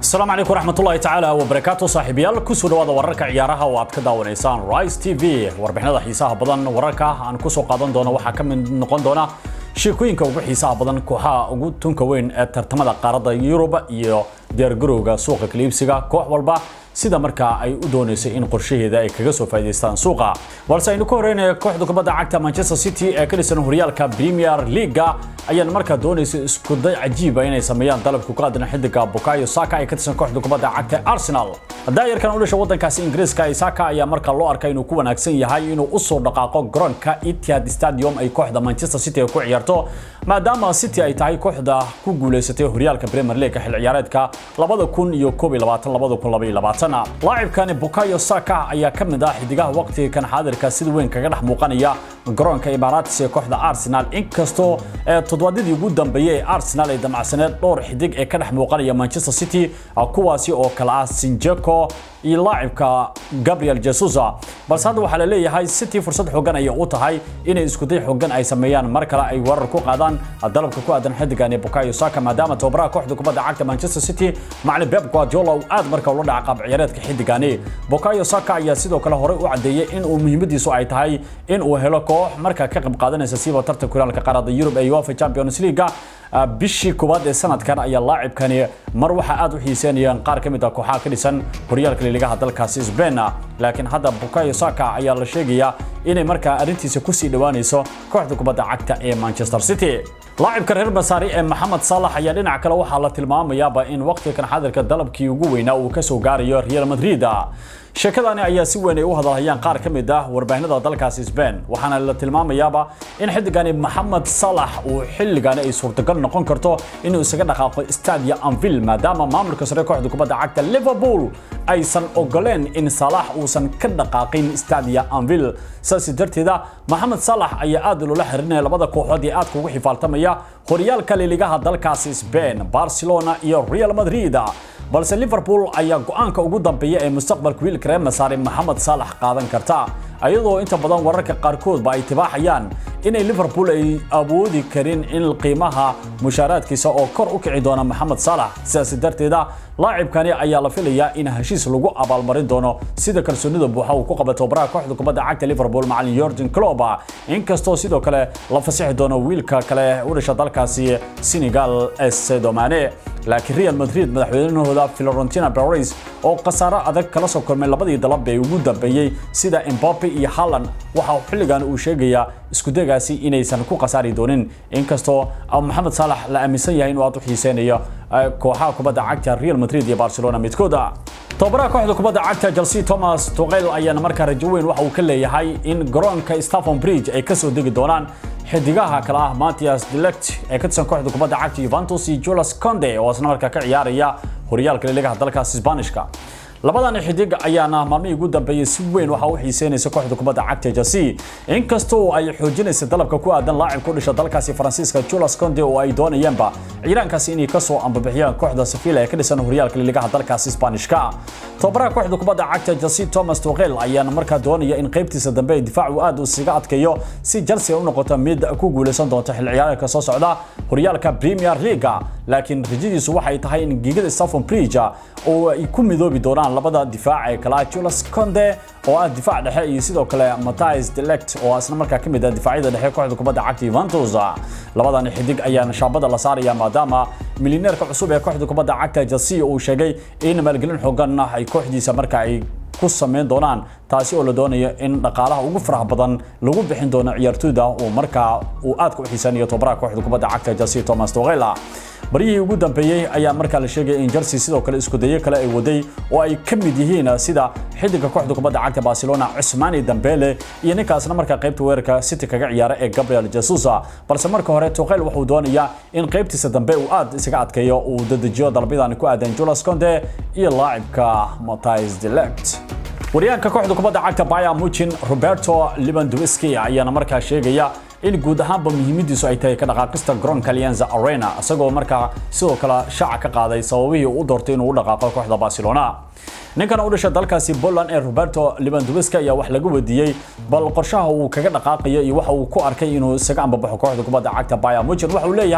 asalaamu calaykum waraxmatullaahi tacaala wabarakaatu saaxiibayaal kusoo dhawaada wararka ciyaaraha oo aad ka daawanaysaan rice t v warbixinada xiisaha badan wararka aan kusoo qaadan doono waxaa ka mid noqon doona sheekooyinka ugu xiisaha badan kooxaha ugu tunka weyn ee tartamada qaaradda yurub iyo diyaargarowga suuqa kaliibsiga koox walba sida markaa ay u doonaysay in qorshaheeda ay kaga soo faa'iidaystaan suuqa balse aynu ka horreynaya kooxda kubadda cagta manchester city ee ka dhisan horyaalka premier leaga ayaan markaa doonaysay iskuday cajiiba inay sameeyaan dalabka ku aadan xidiga bukayo saka ee ka tirsan kooxda kubadda cagta arsenal daayarkan u dhasha waddankaasi ingiriiska isaka ayaa markaa loo arkay inuu ku wanaagsan yahay inuu usoo dhaqaaqo garoonka etihad stadium ay kooxda manchester city ku ciyaarto maadaama city ay tahay kooxda ku guuleysatay horyaalka premier league xil ciyaareedka labada kun iyo koob iyo labaatan labada kun laba iyo labaatan laacibkani bukayo saka ayaa ka mid ah xidigaha waqtiga kan xaadirka sida weyn kaga dhex muuqanaya garoonka imaaratis ee kooxda arsenal inkastoo toddobaadyadii ugu dambeeyey ee arsenal ay damacsaneed dhowr xidig ee ka dhex muuqanaya manchester city kuwaasi oo kale ah sinjeko iyo laacibka gabriel jesusa balse hadda waxaa la leeyahay city fursad xoogan ayay u tahay inay iskuday xoogan ay sameeyaan mar kale ay weerar ku qaadaan dalabka ku aadan xidigani bukayo saka maadaama tababaraha kooxda kubadda cagta manchester city macalin pep guardiola uu aad marka ula dhaca qaab ciyaareedka xidigani bukayo saka ayaa sidoo kale horey u cadeeyay in uu muhiimadiisu ay tahay in uu helo koox markaa ka qayb qaadanaysa siiba tartanka horyaalka qaaradda yurub ee uefa champions league bishii koowaad ee sanadkan ayaa laacibkani mar waxaa aad u xiiseynayaan qaar ka mid ah kooxaha ka dhisan horyaalka liigaha dalkaasi Spain laakiin hadda Bukayo Saka ayaa la sheegayaa inay markaa arrintiisa ku sii dhawaanayso kooxda kubadda cagta ee Manchester City laacibka reer Basari ee Mohamed Salah ayaa dhinaca kale waxaa la tilmaamayaaba in waqtigan xaadirka dalabkii ugu weynaa uu ka soo gaarayo Real Madrid sheekadani ayaa si weyn ay u hadalhayaan qaar ka mid ah warbaahinada dalkaasi Spain waxaana la tilmaamayaaba in xidigani Mohamed Salah uu xilligani ay suurtagal noqon karto inuu isaga dhaqaaqo Stadia Anfield maadaama maamulka sare kooxda kubadda cagta Liverpool aysan ogoleen in Salah uusan ka dhaqaaqin Stadia Anfield saas darteeda Mohamed Salah ayaa aad loola xirinaya labada kooxood ee aadka ugu xifaaltamaya horyaalka liigaha dalkaasi Spain Barcelona iyo Real Madrid balse liverpool ayaa go'aanka ugu dambeeya ee mustaqbalka wiilka reer masaare maxamed saalax qaadan karta ayadoo inta badan wararka qaarkoodba ay tibaaxayaan inay liverpool ay awoodi karin in qiimaha mushaaraadkiisa oo kor u kici doona maxamed saalax sidaas darteeda laacibkani ayaa la filayaa in heshiis lagu abaalmarin doono sida kalsoonida buuxa uu ku qaba tababaraha kooxda kubadda cagta liverpool macalin Jurgen Klopp inkastoo sidoo kale la fasaxi doono wiilka kale u dhasha dalkaasi Senegal Sadio Mane laakiin Real Madrid madaxweynahooda Florentino Perez oo khasaaro adag kala soo kulmay labadii dalab ee ugu dambeeyay sida Mbappe iyo Haaland waxa uu xilligan uu sheegayaa isku dagaasi inaysan ku khasaari doonin inkastoo Mohamed Salah la aaminsan yahay inuu aad u xiiseynayo kooxaha kubadda cagta Real Madrid iyo Barcelona midkooda tababaraha kooxda kubadda cagta Chelsea Thomas Tuchel ayaana markaa rajo weyn waxa uu ka leeyahay in garoonka Stamford Bridge ay ka soo degi doonaan xidigaha kale ah Matthias de Ligt ee ka tirsan kooxda kubadda cagta Juventus iyo Jules Kounde oo isna markaa ka ciyaaraya horyaalka liigaha dalkaas Isbaanishka labadan xidig ayaana maalmihii ugu dambeeyay si weyn waxa u xiiseynaysa kooxda kubadda cagta Chelsea inkastoo ay xoojinaysa dalabka ku aadan laacib ku dhasha dalkaasi Faransiiska Jules Kounde oo ay doonayaanba ciidankaasi inay ka soo ambabixiyaan kooxda Sevilla ee ka dhisan horyaalka liigaha dalkaasi Isbaanishka tababaraha kooxda kubadda cagta Chelsea Thomas Tuchel ayaana markaa doonaya in qaybtiisa dambe ee difaacu aad u siga adkeeyo si Chelsea u noqoto mid ku guuleysan doonta xil ciyaareedka soo socda horyaalka Premier League laakiin rajadiisu waxay tahay in giigada Stamford Bridge oo ay ku midoobi doonaan labada difaac ee kala Jules Kounde oo ah difaac dhexe iyo sidoo kale Matthias de Ligt oo asna markaa kamid ah difaacyada dhexe kooxda kubadda cagta Juventus labadan xidig ayaa shaabada la saaraya maadaama milyaneerka cusub ee kooxda kubadda cagta Chelsea uu sheegay in maalgelin xooggan ay kooxdiisa markaa ay ku sameyn doonaan taasi oo la doonayo in dhaqaalaha ugu faraha badan lagu bixin doono ciyaartooyda oo markaa uu aad u xiisaanayo tababaraha kooxda kubadda cagta Chelsea Thomas Tuchel barihii ugu dambeeyay ayaa markaa la sheegay in Chelsea sidoo kale isku dayo kale ay waday oo ay ka mid yihiin sida xidiga kooxda kubadda cagta Barcelona Ousmane Dembele iyo ninkaasna markaa qaybta weerarka City kaga ciyaara ee Gabriel Jesus balse marka hore Tuchel wuxuu doonayaa in qaybtiisa dambe uu aad isaga adkeeyo uu dadajiyo dalbadan ku aadan Jules Kounde iyo laacibka Matthias de Ligt waryaanka kooxda kubadda cagta Bayern Munich Roberto Lewandowski ayaana markaa sheegaya in guud ahaanba muhiimadiisu ay tahay ka dhaqaaqista garoonka Allianz Arena isagoo markaa sidoo kale shaaca ka qaaday sababihii uu doortay inuu u dhaqaaqo kooxda Barcelona ninkan u dhashay dalkaasi Poland ee Roberto Lewandowski ayaa wax laga wadiiyay bal qorshaha uu kaga dhaqaaqayo iyo waxa uu ku arkay inuu isaga ambabaxo kooxda kubadda cagta Bayern Munich waxa uu leeyahay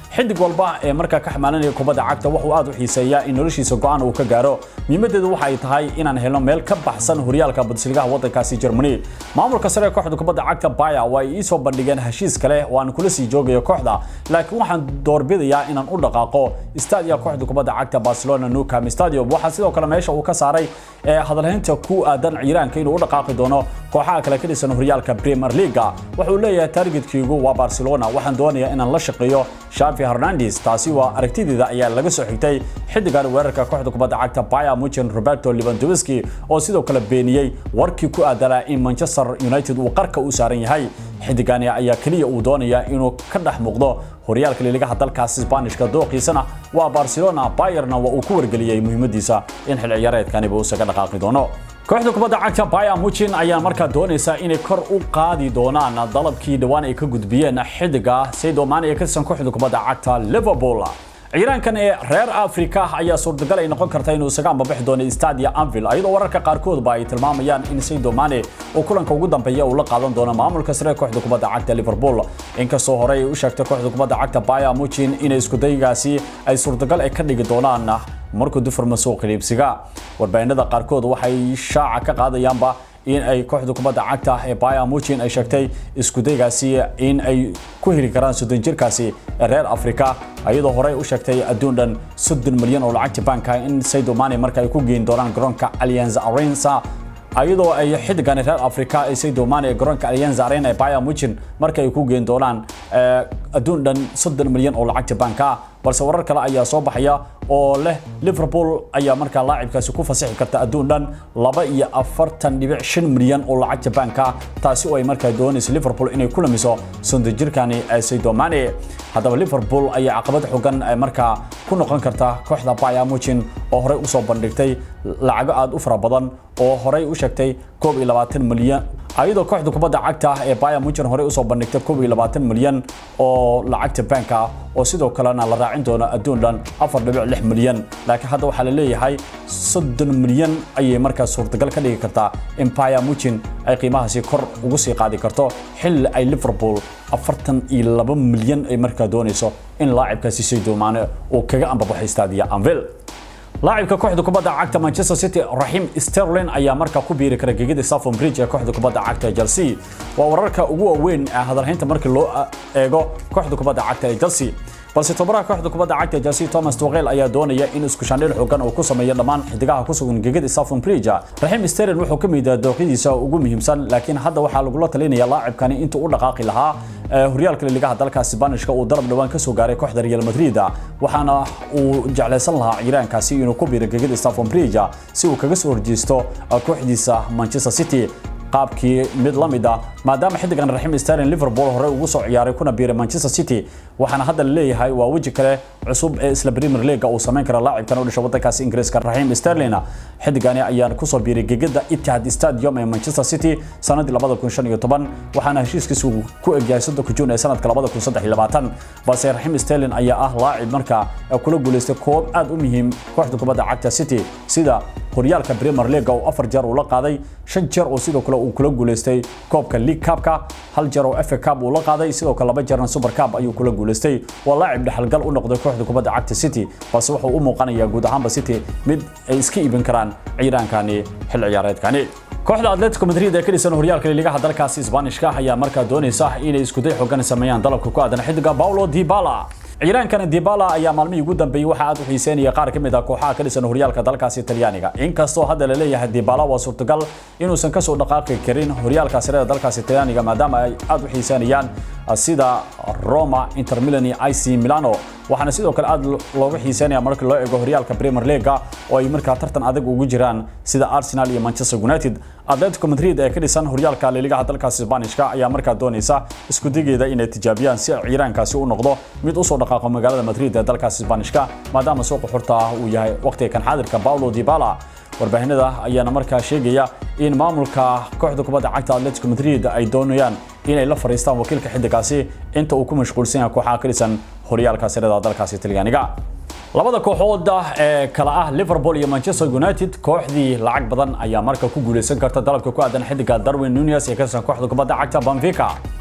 xidig walba ee markaa ka xamaalanaya kubadda cagta wuxuu aad u xiiseeyaa in noloshiisa go'aan uu ka gaaro muhiimadeedu waxa ay tahay inaan helno meel ka baxsan horyaalka bundesligaha waddankaasi Germany maamulka sare ee kooxda kubadda cagta Bayer way ii soo bandhigeen heshiis kale oo aan kula sii joogayo kooxda laakiin waxaan doorbidayaa inaan u dhaqaaqo stadia kooxda kubadda cagta Barcelona Nou Camp Stadium waxa sidoo kale meesha uu ka saaray hadalhaynta ku aadan ciiraanka inuu u dhaqaaqi doono kooxaha kale ka dhisan horyaalka Premier League wuxuu leeyahay targetkaygu waa Barcelona waxaan doonayaa inaan la shaqeeyo Xavi Hernandez taasi waa aragtideeda ayaa laga soo xigtay xidigan weerarka kooxda kubadda cagta Bayern Munich Roberto Lewandowski oo sidoo kale beeniyay warkii ku aadanaa in Manchester United uu qarka u saaran yahay xidigani ayaa kaliya uu doonaya inuu ka dhex muuqdo horyaalka liigaha dalkaas Isbaanishka dooqiisana waa Barcelona Bayern waa uu ku wargeliyay muhiimadiisa in xil ciyaareedkani uu isaga dhaqaaqi doono kooxda kubadda cagta Bayern Munich ayaa markaa doonaysa inay kor u qaadi doonaan dalabkii dhawaan ay ka gudbiyeen xidiga Sadio Mane ee ka tirsan kooxda kubadda cagta Liverpool ciiraankan ee reer Afrika ayaa suurtagal ay noqon karta inuu isaga ambabixi doono Stadia Anfield ayadoo wararka qaarkood ba ay tilmaamayaan in Sadio Mane uu kulanka ugu dambeeya uu la qaadan doono maamulka sare kooxda kubadda cagta Liverpool inkastoo hore ay u sheegtay kooxda kubadda cagta Bayern Munich in isku daygaasi ay suurtagal ay ka dhigi doonaan markuu dufurma suuqa iibsiga warbaahinada qaarkood waxay shaaca ka qaadayaanba in ay kooxda kubadda cagta ee Bayern Munich ay sheegtay isku daygaasi in ay ku heli karaan soddon jirkaasi reer Afrika ayadoo hore u sheegtay adduun dhan soddon milyan oo lacagta banka in Sadio Mane marka ay ku geyn doonaan garoonka Allianz Arena ayadoo ay xidigan reer Afrika ay Sadio Mane garoonka Allianz Arena ee Bayern Munich marka ay ku geyn doonaan adduun dhan soddon milyan oo lacagta banka balse warar kale ayaa soo baxaya oo leh Liverpool ayaa markaa laacibkaasi ku fasaxi karta adduun dhan laba iyo afartan dhibic shan milyan oo lacagta banka taasi oo ay markaa doonayso Liverpool inay ku lamiso soddon jirkani Sadio Mane haddaba Liverpool ayaa caqabad xogan markaa ku noqon karta kooxda Bayern Munich oo horey u soo bandhigtay lacago aad u fara badan oo horey u sheegtay 21 milyan ayadoo kooxda kubadda cagta ee Bayern Munich horey u soo bandhigtay 21 milyan oo lacagta banka oo sidoo kalena la raacin doono adduun dhan 4.6 milyan laakiin hadda waxaa la leeyahay 30 milyan ayay markaa suurtagal ka dhigi kartaa in Bayern Munich ay qiimahaasi kor ugu sii qaadi karto xilli ay Liverpool 42 milyan ay markaa doonayso in laacibkaasi Sadio Mane uu kaga ambabaxay Stadia Anfield لاعبka kooxda kubadda cagta Manchester City Raheem Sterling ayaa markaa ku biiri kara gegida Stamford Bridge ee kooxda kubadda cagta Chelsea waa wararka ugu waaweyn ee hadalhaynta markii loo eego kooxda kubadda cagta ee Chelsea balse tababaraha kooxda kubadda cagta Chelsea Thomas Tuchel ayaa doonaya in isku shandheel xooggan uu ku sameeyo dhammaan xidigaha ku sugan gegida Stamford Bridge Raheem Sterling wuxuu ka mid yahay dooqidiisa ugu muhiimsan laakiin hadda waxaa lagu la talinayaa laacibkani intuu u dhaqaaqi lahaa horyaalka liigaha dalka Isbaanishka uu dalab dhawaan ka soo gaaray kooxda Real Madrid waxaana uu jeclaysan lahaa ciiraankaasi inuu ku biiro gegida Stamford Bridge si uu kaga soo horjeesto kooxdiisa Manchester City qaabkii mid la mid ah maadaama xidigan Raheem Sterling Liverpool hore ugu soo ciyaaray kuna biiray Manchester City waxaana hadda la leeyahay waa waji kale cusub ee isla Premier League uu sameyn kara laacibkan u dhashay wadankaasi Ingiriiska Raheem Sterling xidigani ayaa ku soo biiray gegida Etihad Stadium ee Manchester City sanadii 2015 waxaana heshiiskiisu ku egyahay 3 June ee sanadka 2023 balse Raheem Sterling ayaa ah laacib marka kula guuleystay koob aad u muhiim kooxda kubadda cagta City sida horyaalka Premier League oo afar jeer uu la qaaday shan jeer oo sidoo kale uu kula guuleystay koobka League Cup-ka hal jeer oo FA Cup uu la qaaday sidoo kale laba jeerna Super Cup ayuu kula guuleystay waa laacib dhaxalgal u noqday kooxda kubadda cagta City balse wuxuu u muuqanayaa guud ahaanba City mid ay iska iibin karaan ciiraankani xil ciyaareedkani kooxda Atletico Madrid ee ka dhisan horyaalka liigaha dalkaasi Isbaanishka ayaa markaa doonaysa inay isku day xooggan sameeyaan dalabka ku aadan xidiga Paulo Dybala ciiraankana Dybala ayaa maalmihii ugu dambeeyay waxa aad u xiiseynaya qaar ka mid ah kooxaha ka dhisan horyaalka dalkaasi Talyaaniga inkastoo hadda la leeyahay Dybala waa suurtagal inuusan ka soo dhaqaaqi karin horyaalka sare ee dalkaasi Talyaaniga maadaama ay aad u xiiseynayaan sida Roma, Inter Milan iyo AC Milano waxaana sidoo kale aad looga xiiseynaya marka loo eego horyaalka Premier League oo ay markaa tartan adag ugu jiraan sida Arsenal iyo Manchester United Atletico Madrid ee ka dhisan horyaalka liigaha dalkaasi Isbaanishka ayaa markaa doonaysa isku digeeda inay tijaabiyaan si ciiraankaasi u noqdo mid u soo dhaqaaqo magaalada Madrid ee dalkaasi Isbaanishka maadaama suuqa xurta ah uu yahay waqtiga kan xaadirka Paulo Dybala warbaahinada ayaana markaa sheegaya in maamulka kooxda kubadda cagta Atletico Madrid ay doonayaan inay la fariistaan wakiilka xidigaasi inta uu ku mashquulsan yahay kooxaha ka dhisan horyaalka sare ee dalkaasi Talyaaniga labada kooxood ee kala ah Liverpool iyo Manchester United kooxdii lacag badan ayaa marka ku guuleysan karta dalabka ku aadan xidiga Darwin Núñez ee ka tirsan kooxda kubadda cagta Benfica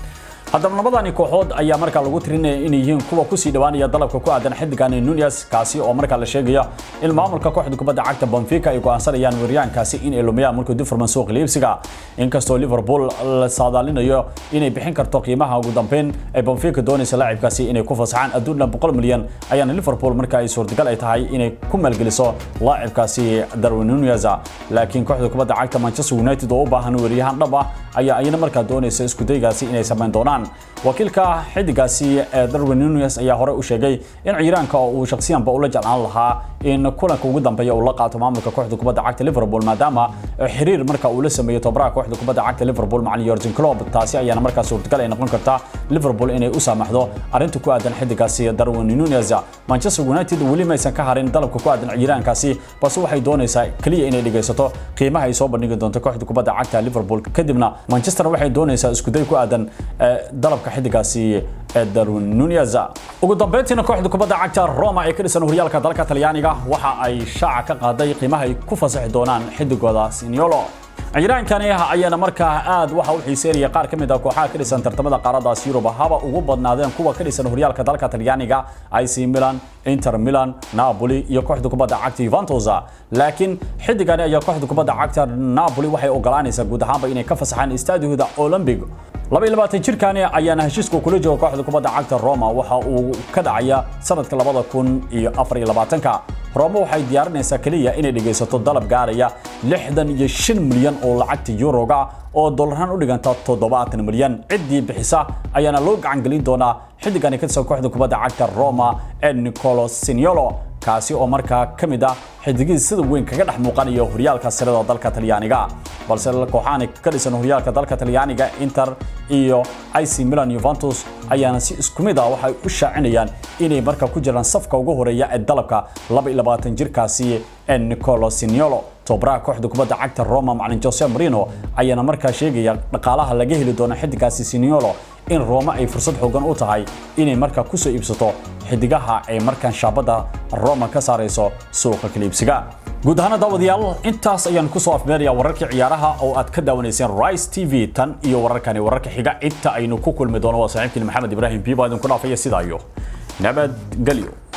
haddaba labadani kooxood ayaa markaa lagu tirinaya inay yihiin kuwa kusii dhawaanaya dalabka ku aadan xidigan Nunez kaasi oo markaa la sheegaya in maamulka kooxda kubadda cagta Benfica ay go'aansanayaan weeryaankaasi in ay lumiyaan markuu dib furman suuq iibsiga inkastoo Liverpool la saadaalinayo inay bixin karto qiimaha ugu dambeyn ay Benfica doonaysa laacibkaasi inay ku fasaxaan adduun 100 milyan ayaana Liverpool markaa ay suurtagal ay tahay inay ku maalgeliso laacibkaasi Darwin Nunez laakiin kooxda kubadda cagta Manchester United oo u baahan weeryahan dhab ah ayaa ayana markaa doonaysa isku daygaasi inay sameyn doonaan wakiilka xidigaasi ee Darwin Nunez ayaa hore u sheegay in ciiraanka uu shakhsiyanba ula jeclaan lahaa in kulanka ugu dambeeya uu la qaato maamulka kooxda kubadda cagta Liverpool maadaama xiriir marka uu la sameeyo tababaraha kooxda kubadda cagta Liverpool macallin Jurgen Klopp taasi ayaana markaa suurtagal ay noqon kartaa Liverpool inay u saamaxdo arrinta ku aadan xidigaasi Darwin Nunez Manchester United weli ma aysan ka harin dalabka ku aadan ciiraankaasi balse waxay doonaysaa kaliya inay dhigaysato qiimaha ay soo bandhigi doonto kooxda kubadda cagta Liverpool kadibna Manchester waxay doonaysaa isku day ku aadan dalabka xidigaasi Darwin Nunez ugu dambeyntiina kooxda kubadda cagta Roma ee ka dhisan horyaalka dalka Talyaaniga waxa ay shaaca ka qaaday qiimaha ay ku fasaxi doonaan xidigooda Siniolo ciiraankani ayaana markaa aad waxa uu xiiseeyay qaar kamid ah kooxaha ka dhisan tartamada qaaradaas Yurub haba ugu badnaadeen kuwa ka dhisan horyaalka dalka Talyaaniga AC Milan Inter Milan Napoli iyo kooxda kubadda cagta Juventus laakiin xidigani ayaa kooxda kubadda cagta Napoli waxay ogolaanaysaa guud ahaanba inay ka fasaxaan istaadiyada Olympic laba iyo labaatan jirkani ayaana heshiiska kula jooga kooxda kubadda cagta Roma waxa uu ka dhacaya sanadka labada kun iyo afar iyo labaatanka Roma waxay diyaarinaysaa kaliya inay dhageysato dalab gaaraya lixdan iyo shan milyan oo lacagta yuroga oo dollarhan u dhiganta toddobaatan milyan ciddii bixisa ayaana loo gacan gelin doonaa xiddigani ka tirsan kooxda kubadda cagta Roma ee Nicolo Siniolo kaasi oo markaa ka mid ah xidigii sida weyn kaga dhex muuqanaya horyaalka sirada dalka Talyaaniga balse kooxahan ka dhisan horyaalka dalka Talyaaniga Inter iyo AC Milan Juventus ayaana si isku mid ah waxay u shaacinayaan inay markaa ku jiraan safka ugu horeeya ee dalabka 22 jirkaasi ee Nicolo Siniolo tobaraha kooxda kubadda cagta Roma macallin Jose Mourinho ayaana markaa sheegaya dhaqaalaha laga heli doono xidigaasi Siniolo in Roma ay fursad xooggan u tahay inay markaa ku soo iibsato xidigaha ay markaan shaabada Roma ka saarayso suuqa kala iibsiga guud ahaan daawadayaal intaas ayaan ku soo afmeerayaa wararkii ciyaaraha oo aad ka daawanayseen Rise TV tan iyo wararkani wararka xiga inta aynu ku kulmi doono waa saaxiibkii Maxamed Ibrahim Biba idin ku dhaafaya sidaa iyo nabad galyo